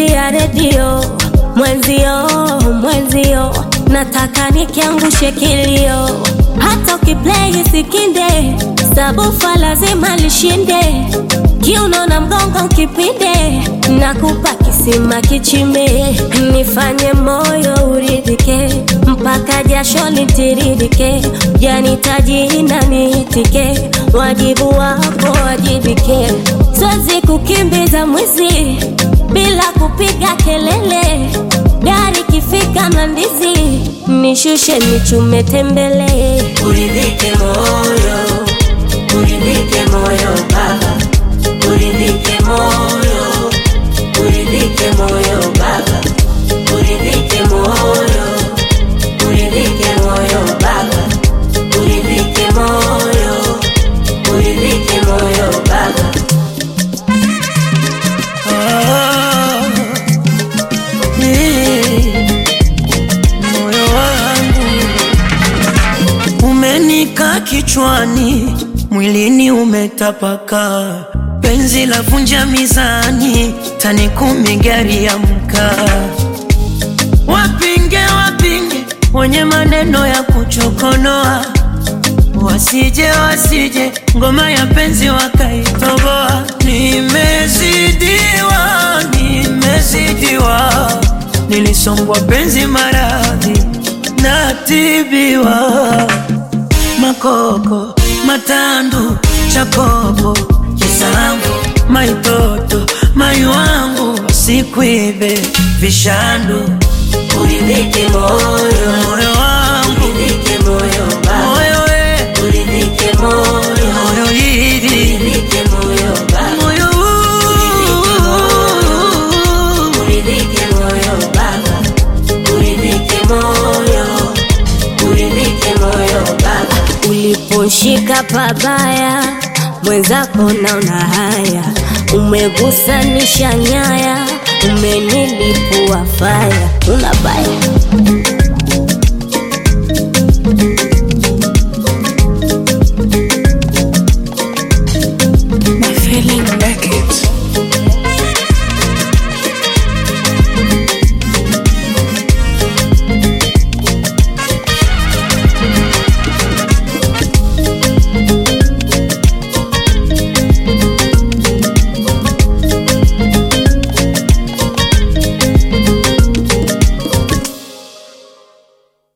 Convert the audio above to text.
ya redio mwenzio, mwenzio, nataka nikiangushe kilio, hata ukiplay sikinde, sabufa lazima lishinde, kiuno na mgongo kipinde, nakupa kisima kichime, nifanye moyo uridhike, mpaka jasho litiririke, janitaji na niitike, wajibu wako wajibike, siwezi kukimbiza mwizi bila kupiga kelele, gari kifika Mlandizi nishushe nichume tembele, Uridhike moyo, uridhike moyo baba, uridhike moyo, uridhike moyo baba, uridhike moyo, uridhike moyo baba, uridhike moyo, uridhike moyo baba. Ah, eh, moyo wangu umenika kichwani, mwilini umetapaka, penzi la vunja mizani, tani kumi gari ya mkaa. Wapinge wapinge wenye maneno ya kuchokonoa, wasije wasije ngoma ya penzi wakaitoboa. Nimezidiwa, nimezidiwa, nilisongwa penzi maradhi, natibiwa makoko matandu chakopo kisambo maitoto mai wangu sikwibe vishandu Uridhike moyo, moyo wangu uridhike moyo baba, moyo we uridhike moyo, moyo hili uridhike moyo baba. moyo Uridhike moyo baba, uridhike moyo, uridhike moyo baba. uliposhika pabaya mwenzako naona haya, umegusanisha nyaya, umenilipua faya, una baya